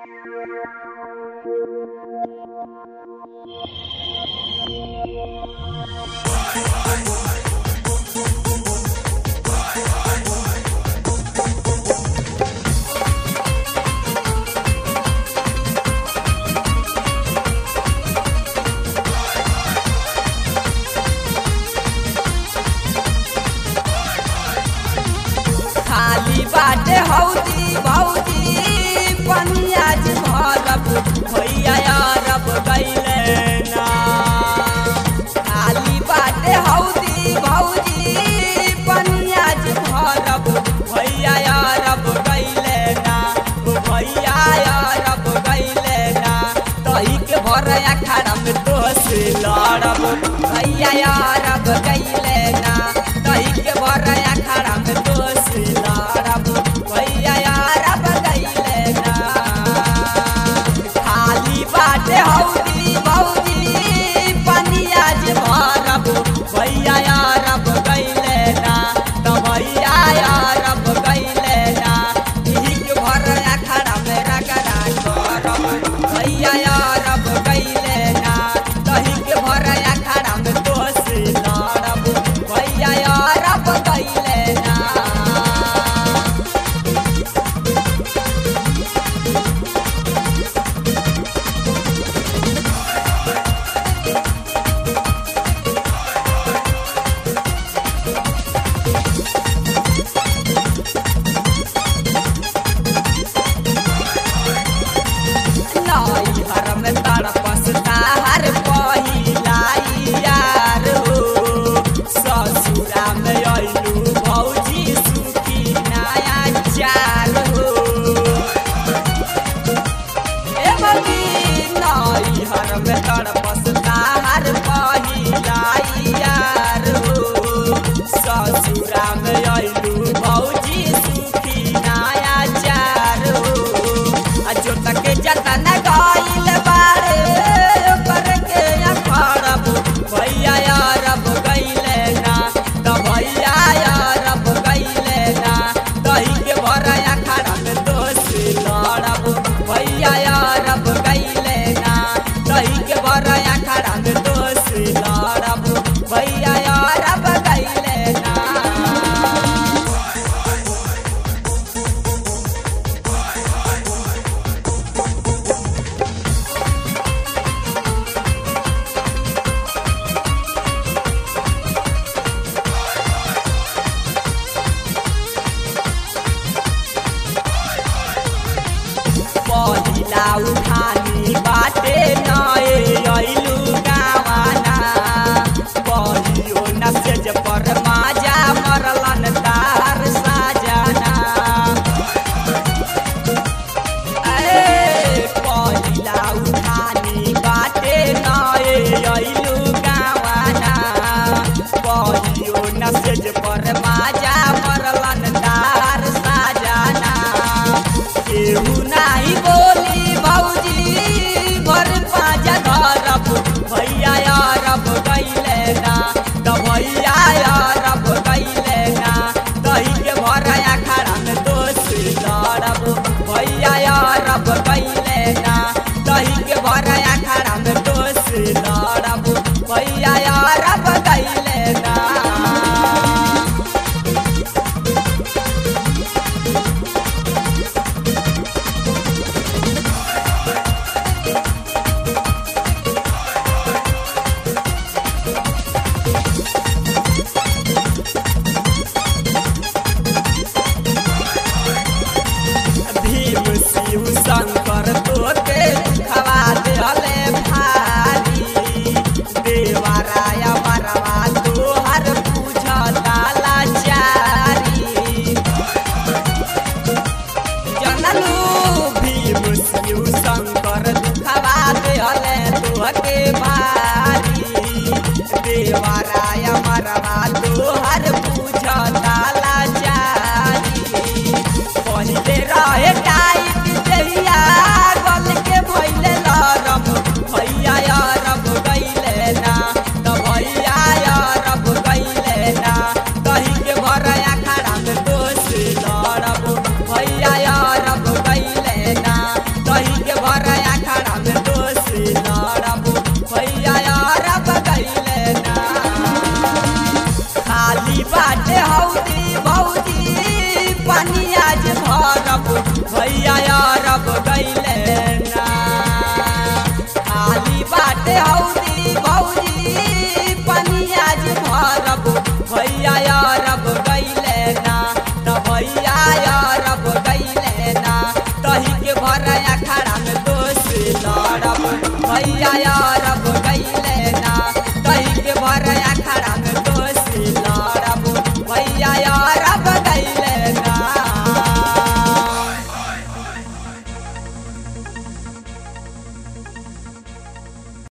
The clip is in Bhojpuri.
खाली बाटे हौदी भौजी पनियाज भरब भैया अरब गैले ना खाली बाटे हौदी भौजी पनियाज भरब भैया अरब गैले ना ओ भैया अरब गैले ना तही के भर अखाड़ा में दोष लड़ब भैया अरब गैले ना तही के भर अखाड़ा में दोष लड़ब भैया अरब गैले ना खाली बाटे हौदी भौजी पनिया जे भरब भैया अरब गैले ना त भैया अरब गैले ना ठीक भर अखाड़ा में रगड़ा करब भैया अरब गैले ना तही के भर अखाड़ा में दोष लड़ब भैया अरब गैले ना नई हर में तड़पस तार पहिलाई यार हो ससुरा में अइलू भौजी सुखी नया चार हो ए मम्मी नई हर में तड़पस तार पहिलाई यार हो ससुरा में अइलू भौजी सुखी नया चार हो आ जो तक जतन गइल बारे ओकर के अखड़ब भैया अरब गइले ना त भैया अरब गइले ना दही के भर अखाड़ा में दोष लड़ब भैया अरब गइले ना दही के भर अखाड़ा में दोष लड़ब भैया अरब गइले ना पहिला उठानी बाटे नए अइलू गावाना पहियो नसेज पर माजा मरलन तार साजाना अरे पहिला उठानी बाटे नए अइलू गावाना पहियो नसेज पर माजा मरलन तार साजाना केहू नाही बोली भौजी भर पाजा धरब भैया अरब गैले ना त भैया अरब गैले ना दही के भर अखाड़ा में दोष लड़ब भैया अरब गैले ना दही के भर अखाड़ा में दोष लड़ब भैया अरब गैले ना भीम शिव शंकर तोते खवा देले भारी देवराय मरवा तोहर पूजता लाचारी जनलू भीम शिव शंकर खवा देले तोहके भारी देवराय मरवा तोहर पूजता लाचारी पहिले रहे टाइट देहिया गल के भइले लरम भैया अरब गइले ना त भैया अरब गइले ना दही के भर अखाड़ा में दोष लड़ब भैया अरब गइले ना दही भैया अरब गैले ना खाली बाटे हौदी भौजी पनिया जे भरब भैया अरब गैले ना त भैया अरब गैले ना तही के भर अखाड़ा में दोष लड़ब भैया